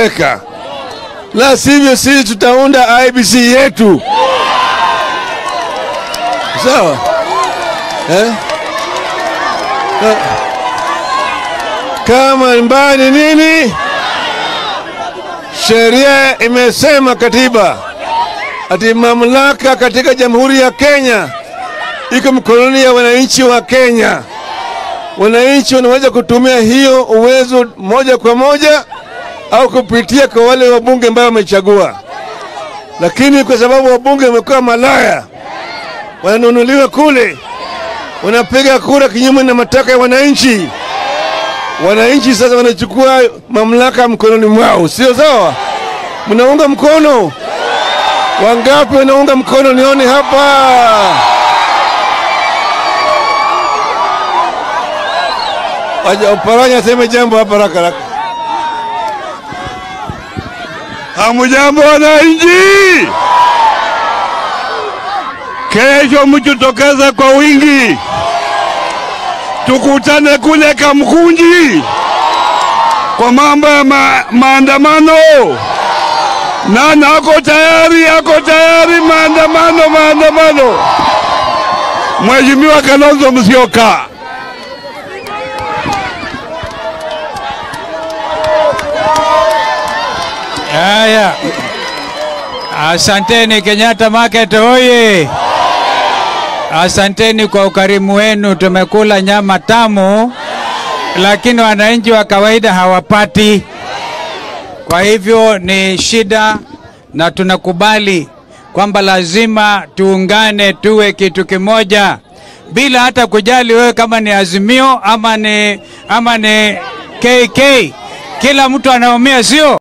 kueleweka, la sivyo sisi tutaunda IBC yetu, sawa eh? Eh, Kama mbaya ni nini? Sheria imesema katiba ati mamlaka katika Jamhuri ya Kenya iko mkononi ya wananchi wa Kenya. Wananchi wanaweza kutumia hiyo uwezo moja kwa moja au kupitia kwa wale wabunge ambao wamechagua, lakini kwa sababu wabunge wamekuwa malaya, wananunuliwa kule, wanapiga kura kinyume na matakwa ya wananchi. Wananchi sasa wanachukua mamlaka mkononi mwao, sio sawa? Mnaunga mkono? Wangapi wanaunga mkono? Nione hapa. Waja Oparanya aseme jambo hapa haraka haraka. Hamujambo wananchi, kesho mjitokeze kwa wingi, tukutane kule Kamkunji kwa mambo ya ma maandamano. Nani ako tayari? Ako tayari? Maandamano, maandamano. Mheshimiwa Kalonzo Musyoka. Haya, asanteni Kenyatta Market oye! Asanteni kwa ukarimu wenu, tumekula nyama tamu, lakini wananchi wa kawaida hawapati. Kwa hivyo ni shida, na tunakubali kwamba lazima tuungane, tuwe kitu kimoja, bila hata kujali wewe kama ni Azimio ama ni, ama ni KK. Kila mtu anaumia, sio?